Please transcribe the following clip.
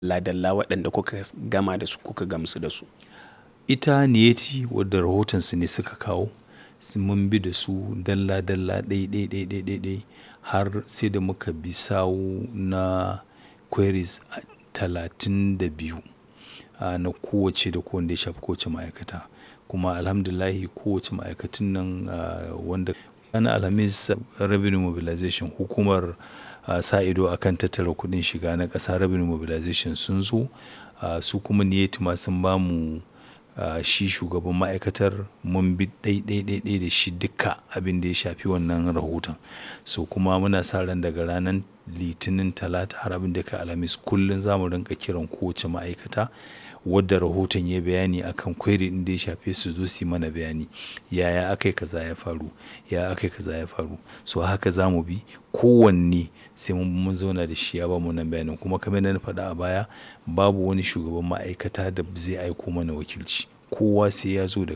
dalla waɗanda kuka gama da su kuka gamsu da su. Ita Niyeti wadda rahotonsu ne suka kawo, mun bi da su dalla dalla ɗai ɗai ɗai ɗai ɗai ɗai har sai da muka bi sawu na queries talatin da biyu na kowacce da kowanne ya shafi kowace ma'aikata. Kuma Alhamdulillah kowace ma'aikatun nan wanda ranar Alhamis Revenue Mobilization hukumar sa ido a kan tattara kuɗin shiga na ƙasa Revenue Mobilization sun zo su kuma Niyeti ma sun ba mu shi shugaban ma'aikatar mun bi ɗai ɗai ɗai ɗai da shi duka abin da ya shafi wannan rahoton. So kuma muna sa ran daga ranar Litinin, Talata har abin da ya kai Alhamis kullum za mu rinƙa kiran kowace ma'aikata wadda rahoton ya yi bayani a kan query ɗin da ya shafe su zo su yi mana bayani. Yaya aka yi kaza ya faru? Yaya aka yi kaza ya faru? So haka za mu bi kowanne sai mun zauna da shi ya bamu wannan bayanin. Kuma kamar yadda na faɗa a baya babu wani shugaban ma'aikata da zai aiko mana wakilci. Kowa sai ya zo da